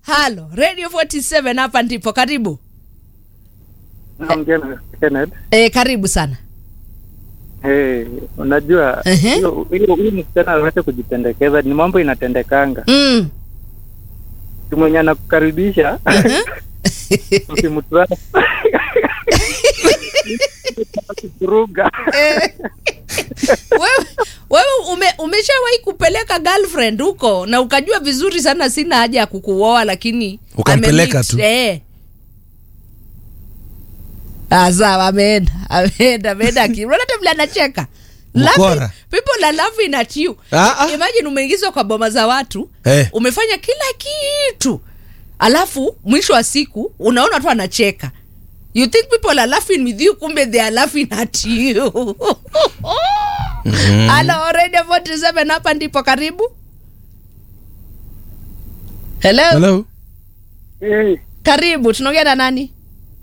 halo radio 47 hapa ndipo karibu Naongea na Kenneth. e, karibu sana Hey, unajua Ehe. hiyo hiyo- huyu msichana aweze kujipendekeza, ni mambo inatendekanga. mm. Mtu mwenye anakukaribisha usimtwaa kuruga Eh. wewe, wewe ume, umeshawahi kupeleka girlfriend huko na ukajua vizuri sana sina haja ya kukuoa lakini Ukampeleka amemeet, tu. eh. Ah, sawa ameenda ameenda ameenda aki- unaona hata vile anacheka Laughing- Mkora. people are laughing at you Ah, ah. imagine umeingizwa kwa boma za watu Eh. umefanya kila kitu alafu mwisho wa siku unaona tu anacheka you think people are laughing with you kumbe they are laughing at you halo radio 47 hapa ndipo karibu hello, Hello? hey, karibu tunaongea na nani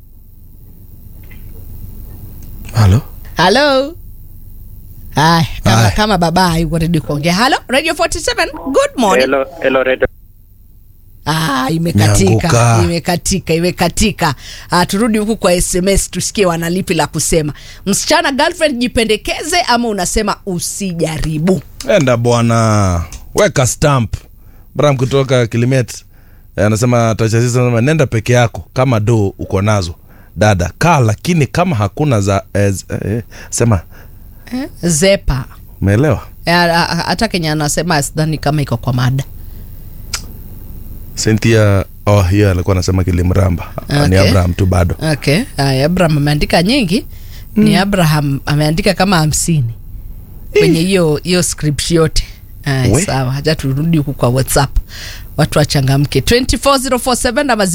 Halo? halo Ay, kama, Ay. kama baba hayuko ready kuongea halo radio 47 good morning hello, hello, Redo. Ah, imekatika Imeanguka. imekatika imekatika ah, turudi huku kwa sms tusikie wanalipi la kusema msichana girlfriend jipendekeze ama unasema usijaribu enda bwana weka stamp bram kutoka kilimet Eh, anasema tachasisa anasema nenda peke yako kama do uko nazo dada kaa lakini kama hakuna za eh, z- eh, sema zepa umeelewa Eh, ah, ah, hata kenya anasema sidhani kama iko kwa mada cynthia oh hiyo alikuwa anasema kilimramba Okay. ni abraham tu bado okay Aya, abraham ameandika nyingi ni abraham ameandika kama hamsini kwenye hiyo hiyo script yote Aya, We. sawa hacha turudi huku kwa whatsapp watu wachangamke 24047 ama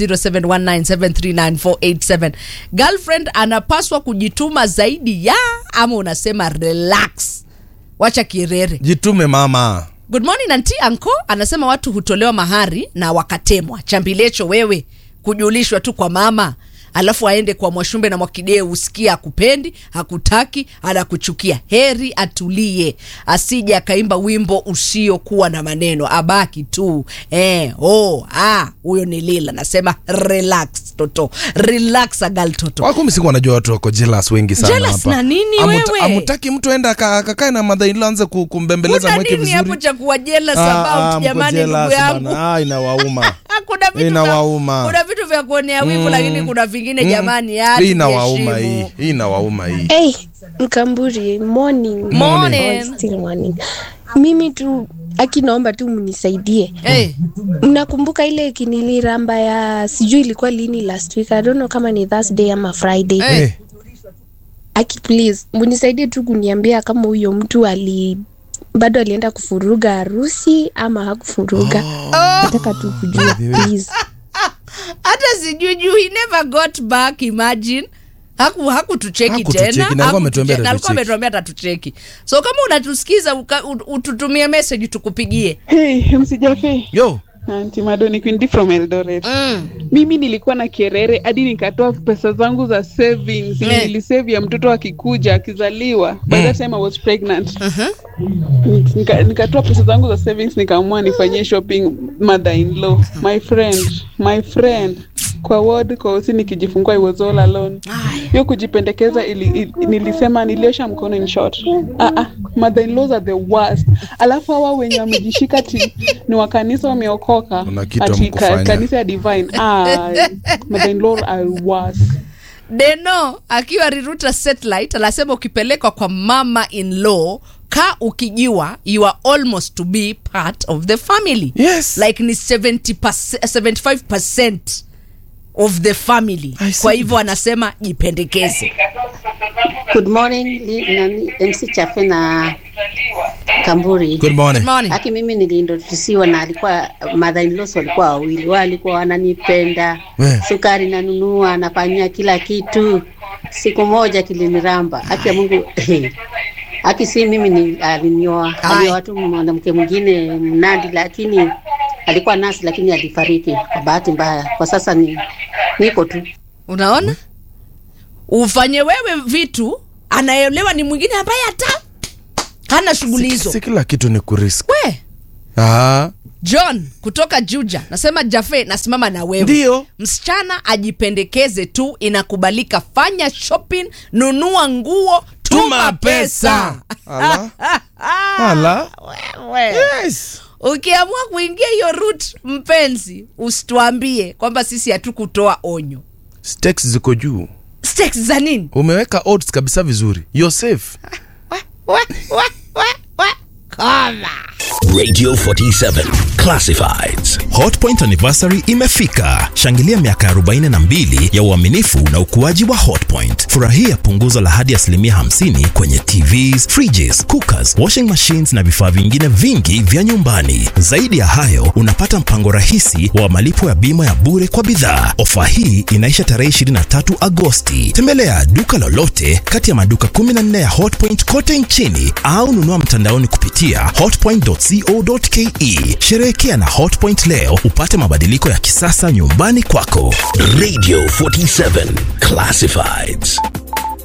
0719739487 girlfriend anapaswa kujituma zaidi ya ama unasema relax wacha kirere jitume mama good morning anti anko anasema watu hutolewa mahari na wakatemwa chambilecho wewe kujulishwa tu kwa mama alafu aende kwa mwashumbe na mwakidee usikie akupendi hakutaki anakuchukia heri atulie asije akaimba wimbo usiokuwa na maneno abaki tu eh, oh, ah, huyo ni lila nasema relax toto relax agal toto wako msiku wanajua watu wako jealous wengi sana Jealous hapa. na nini Amuta- wewe? amutaki mtu enda aka- akakae na madhailo anze ku- kumbembeleza kuna mweke nini hapo vizuri cha kuwa jealous Ah, ah, about mko jamani ndugu jealous yangu bana. Ah, inawauma kuna vitu vya, Inawauma. kuna vitu vya kuonea wivu lakini kuna vingine jamani ya hii inawauma hii tujiheshimu. hii inawauma hii Hey, Mkamburi, morning. Morning. Or still morning. Mimi tu aki naomba tu mnisaidie. hey, Mnakumbuka ile kiniliramba ya sijui ilikuwa lini last week. I don't know kama ni Thursday ama Friday. hey. Eh, Aki please, mnisaidie tu kuniambia kama huyo mtu ali bado alienda kufuruga harusi ama hakufuruga. Nataka tu kujua please. hata sijui juu he never got back imagine haku hakutucheki Hakutucheki, tena na alikuwa ametuambia Hakutuche- na alikuwa atatucheki. ametuambia atatucheki so kama unatusikiza uka- ut- ututumie message tukupigie Hey, msijafe yo Auntie Madoni Quindi from Eldoret. mm. Mimi nilikuwa na kerere hadi nikatoa pesa zangu za savings Eh. yeah. nilisave ya mtoto akikuja akizaliwa by that time I was pregnant Nika, nikatoa pesa zangu za savings nikaamua nifanyie shopping mother in law my friend my friend kwa ward kwa usi nikijifungua I was all alone Aya. hiyo kujipendekeza ili, ili, nilisema niliosha mkono in short ah, ah, mother in laws are the worst alafu hawa wenye wamejishika ti ni wa kanisa wameokoka Kuna kitu ati ka, hamkufanya. kanisa ya divine ah, mother in law are worse deno akiwa riruta satellite anasema ukipelekwa kwa mama in law ka ukijua you are almost to be part of the family Yes. like ni 70 75 of the family I see kwa hivyo anasema jipendekeze Good morning, li- nani- MC Chafe na Kamburi. good morning Morning. Haki mimi niliintrodusiwa na alikuwa mother in laws walikuwa wawili, wao walikuwa wananipenda, We. sukari nanunua, nafanyia kila kitu. Siku moja kiliniramba, haki ya Mungu haki si mimi ni alinioa, Ai. alioa tu mwanamke mwingine Mnandi, lakini alikuwa nasi, lakini alifariki kwa bahati mbaya. Kwa sasa ni niko tu unaona ufanye wewe vitu anaelewa ni mwingine ambaye hata hana shughuli si, hizo si kila kitu ni kurisk we ah, john kutoka juja nasema jafe nasimama na wewe Ndio. msichana ajipendekeze tu inakubalika fanya shopping nunua nguo tuma pesa Ala. Ala. Wewe. Yes. ukiamua kuingia hiyo route mpenzi usituambie kwamba sisi hatukutoa onyo Stakes ziko juu stakes za nini umeweka odds kabisa vizuri You're safe Wa, wa, wa, wa, wa. Koma. Radio 47 Classifieds. hotpoint anniversary imefika shangilia miaka 42 ya uaminifu na ukuaji wa hotpoint furahia punguzo la hadi asilimia 50 kwenye tvs fridges cookers washing machines na vifaa vingine vingi vya nyumbani zaidi ya hayo unapata mpango rahisi wa malipo ya bima ya bure kwa bidhaa ofa hii inaisha tarehe 23 agosti tembelea duka lolote kati ya maduka 14 ya hotpoint kote nchini au nunua mtandaoni kupitia hotpoint.co.ke sherehekea na hotpoint leo upate mabadiliko ya kisasa nyumbani kwako Radio 47 Classifieds.